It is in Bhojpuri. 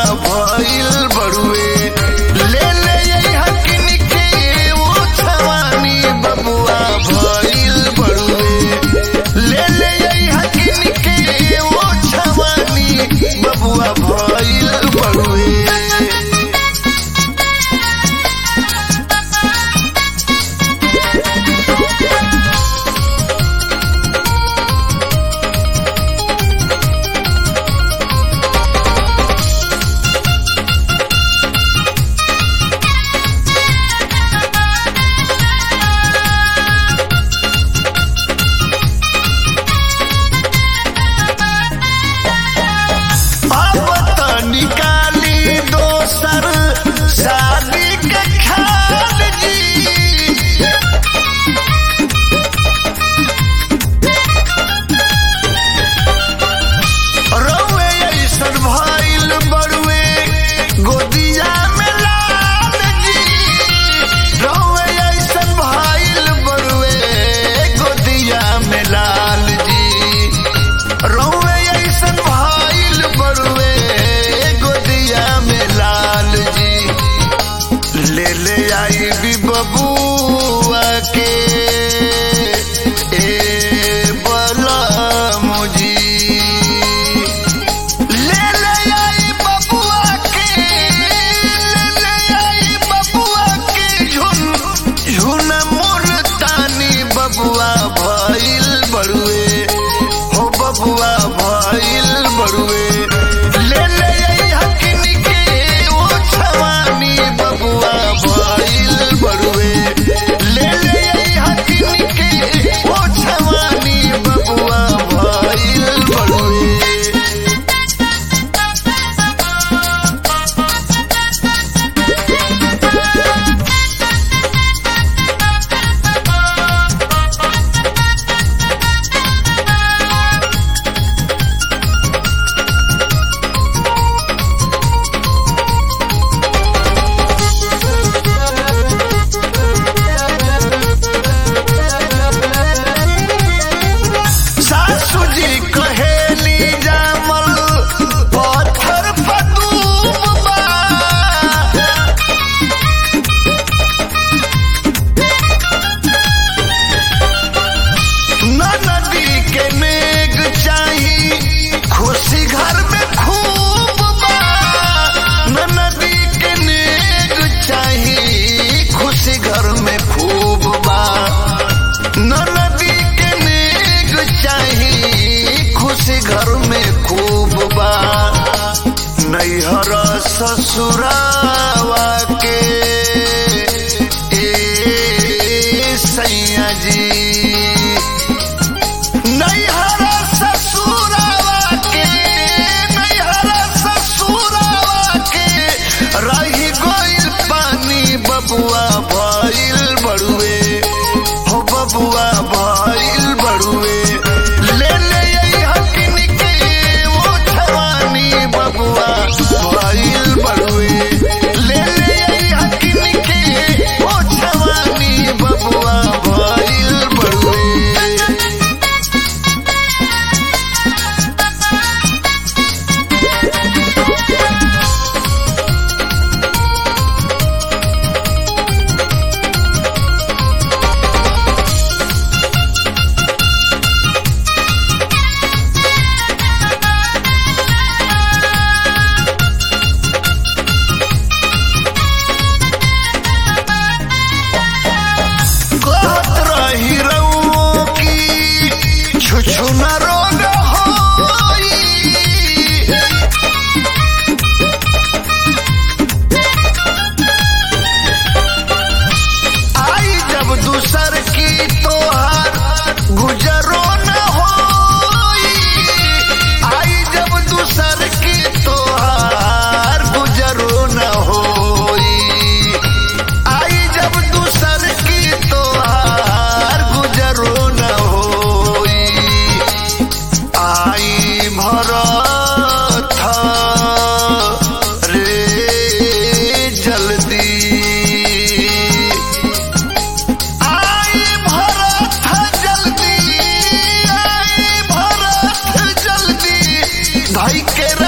भइल बड़ुए ले ले यही हकिन के वो छवानी बबुआ भइल बड़ुए ले ले यही हकिन के वो छवानी बबुआ भइल बड़ुए अब त निकाली दोसर शादी के खाल जी रउए ऐसन भइल बड़ुए गोदिया में लाल जी रउए ऐसन भइल बड़ुए गोदिया में लाल जी रउए ऐसन भइल बड़ुए गोदिया में लाल जी ले ले आई भी बबुआ के ए बलमुजी ले ले आई बबुआ के ले ले आई बबुआ के झुन झुन मुल्तानी बबुआ भइल बड़ुए हो बबुआ भइल बड़ुए ले ले आई हकिन के वो छवानी बबुआ भइल बड़ुए ले ले आई हकिन के वो छवानी बबुआ भइल बड़ुए सासू जी कहेली जामल पत्थर फतूब बा नदी के मेघ चाही खुशी घर में खूब बा नदी के नेग चाही खुशी घर में खूब बा नदी के नेग चाही खुशी घर में खूब बा नैहर ससुरावा के ए सैया जी नैहर ससुरावा के नैहर ससुरावा के रही गइल पानी बबुआ भइल बड़ुए हो बबुआ भइल बड़ुए ले ले आई हकिन के वो छवानी बबुआ भइल बड़ुए ले ले आई हकिन के वो छवानी बबुआ भइल बड़ुए कहत रही रउओ की छुछु न रोग होई आई जब दूसर की तोहार गुजरो न होई आई जब दूसर की तोहार गुजरो न होई आई जब दूसर की तोहार गुजरो न होई आई भरत रे जल्दी आई भरत जल्दी आई भरत जल्दी भाई के